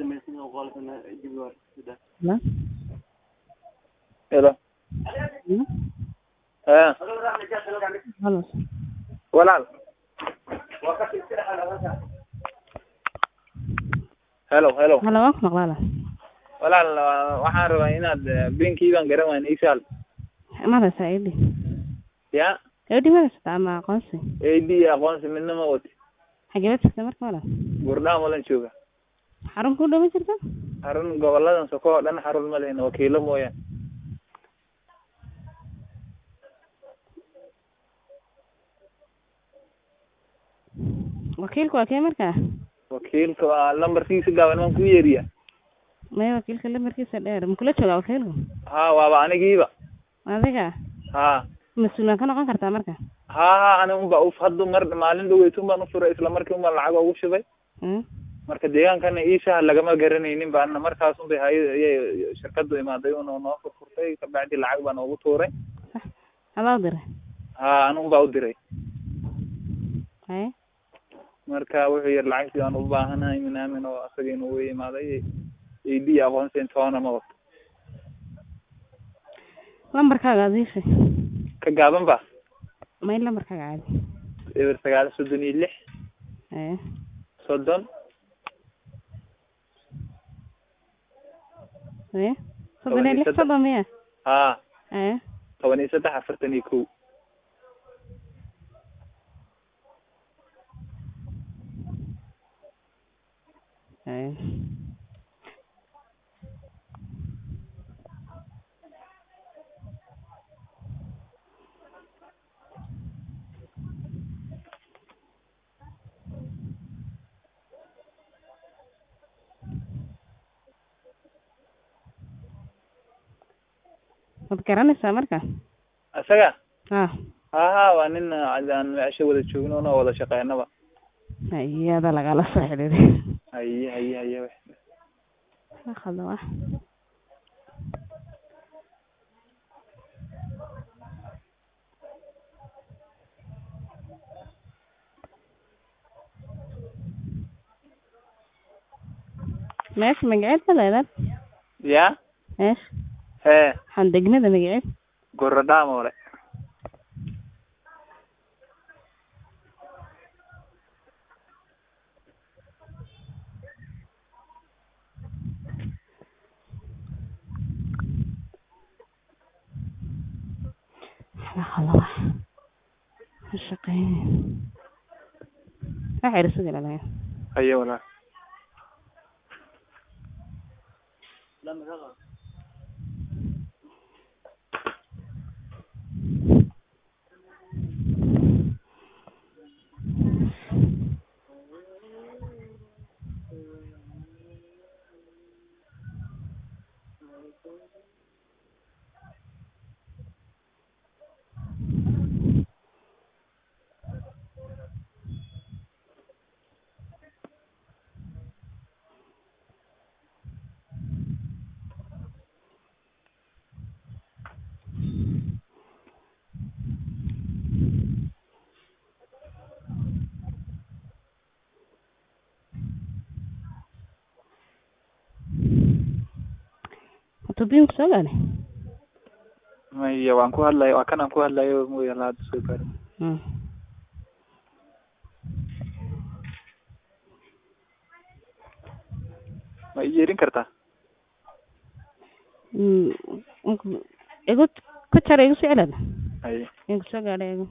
Hello? Hello. Hmm? Eh, Hello. walaal. Hello, hello. Hello, waan ku maqlaa Walaal waa- waxaan rabaa inaad eh, beenkii garan waan isaal. marasa ID Ya, gabadhii marasa ama aqoonsi AD aqoonsi midna ma wati. xageed jirta marka walaal Gurdhaan walan jooga. xarun ku dhama jirta Xarun goboladan soko oo dhan xarun ma lehna wakiilo mooyaan. wakiilku waa kee markaa Wakiilka waa lambarkiisa gaaban waan ku yeeriya. maya wakiilka lambarkiisa dheer makula joogaa wakiilku Ha, waaba anigiiba. adiga Ha. mas-uulaan ka noqon kartaa marka Ha, ha, ani unba uf hadda mar maalin dhaweytun baan u furay isla markii unbaan lacag ugu shubay. Hmm? marka deegaankana iishaha lagama garanaynin ba ana markaas unbay hay ayay shirkadu imaaday una noo furfurtay kabacdi lacag baan ugu tuuray sax adaa u diray ha anun baa u diray haye marka wuxuu yiri lacagtii aan u baahanahay min aamin oo asagiina uu imaaday ad aqoonsi toona ma wato lambarkaaga adiisha ka gaaban ba may lambarkaaga caadi eber sagaal soddon iyo lix haye soddon haye soddon Toban iyo iyo lix saddex. soddon miya ha haye toban iyo saddex afartan iyo kow haye waad garanaysaa marka isaga ha ha ha waa nin aan meesha wada joogno una wada shaqeynaba iyada lagala soo xidhiiday haye haye haye akhalda wax meesha magaceed ma leedaad ya meesha hee waxaan degmada magaceed gorodhaamole akhalda wax ma shaqeynayo waxay isugu ilaalaya haye walaal tubiinku soo gaadhay maya waan ku hadlayo waa kan aan ku hadlayo mooya la hadda soo gaari Hmm. ma i yeerin kartaa Mm, igu ku jar igu soo celada haye igu soo gaadhay igu